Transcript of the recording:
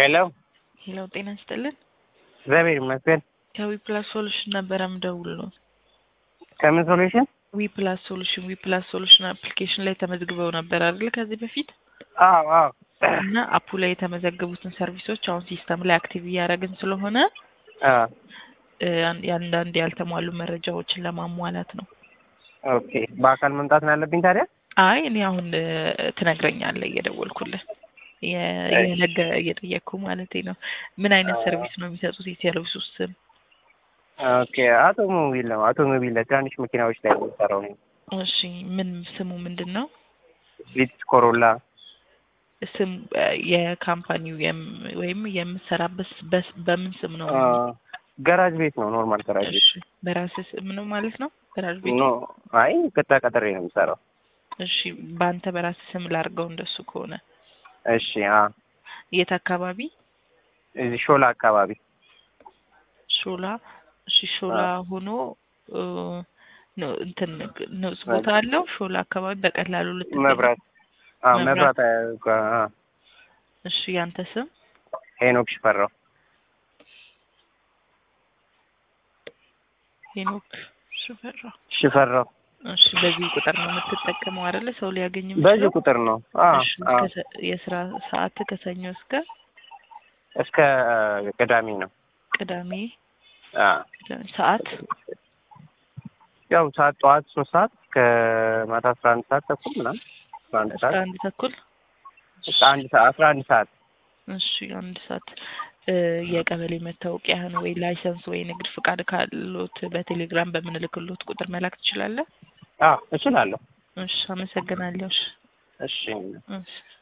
ሄሎ ሄሎ ጤና ይስጥልን። እግዚአብሔር ይመስገን። ከዊ ፕላስ ሶሉሽን ነበረ ምደውለው። ከምን ሶሉሽን? ዊ ፕላስ ሶሉሽን ዊ ፕላስ ሶሉሽን አፕሊኬሽን ላይ ተመዝግበው ነበር አይደል? ከዚህ በፊት አዎ አዎ እና አፑ ላይ የተመዘገቡትን ሰርቪሶች አሁን ሲስተም ላይ አክቲቭ እያደረግን ስለሆነ አዎ እ፣ አን- የአንዳንድ ያልተሟሉ መረጃዎችን ለማሟላት ነው። ኦኬ። በአካል መምጣት ነው ያለብኝ ታዲያ? አይ እኔ አሁን እ፣ ትነግረኛለህ እየደወልኩልህ የ- እሺ። የነገ እየጠየቅኩ ማለት ነው። ምን አይነት ሰርቪስ ነው የሚሰጡት? የሰርቪሱ ስም? ኦኬ። አውቶሞቢል ነው አውቶሞቢል ለትናንሽ መኪናዎች ላይ ነው የሚሰራው ነው። እሺ ምን ስሙ ምንድን ነው? ቪትስ ኮሮላ ስም እ፣ የካምፓኒው የም- ወይም የምትሰራበት በስ- በምን ስም ነው? አ፣ ገራጅ ቤት ነው ኖርማል ገራጅ ቤት። እሺ በራስህ ስም ነው ማለት ነው? ገራጅ ቤት ኖ አይ ቅጥራ ቀጥሬ ነው የምሰራው። እሺ በአንተ በራስህ ስም ላድርገው እንደሱ ከሆነ እሺ። አ የት አካባቢ? እዚህ ሾላ አካባቢ ሾላ። እሺ ሾላ ሆኖ እ፣ ነው እንትን ንጹህ ቦታ አለው ሾላ አካባቢ በቀላሉ ልትገኝ መብራት አ መብራት። መብራት አ እሺ ያንተ ስም? ሄኖክ ሽፈራው ሄኖክ ሽፈራ። ሽፈራው እሺ በዚህ ቁጥር ነው የምትጠቀመው አይደለ? ሰው ሊያገኝ በዚህ የሚችለው? ቁጥር ነው። አ እሺ አ ከሰ- የስራ ሰዓት ከሰኞ እስከ እስከ ቅዳሜ ነው። ቅዳሜ አ ቅዳሜ ሰዓት ያው ሰዓት ጠዋት ሶስት ሰዓት ከማታ አስራ አንድ ሰዓት ተኩል ምናምን አስራ አንድ እስከ ሰዓት አንድ ተኩል እስከ አንድ ሰዓት አስራ አንድ ሰዓት እሺ አንድ ሰዓት እ፣ የቀበሌ መታወቂያህን ወይ ላይሰንስ ወይ ንግድ ፍቃድ ካሎት በቴሌግራም በምንልክሎት ቁጥር መላክ ትችላለህ? አ እችላለሁ። እሺ አመሰግናለሁ። እሺ እሺ እሺ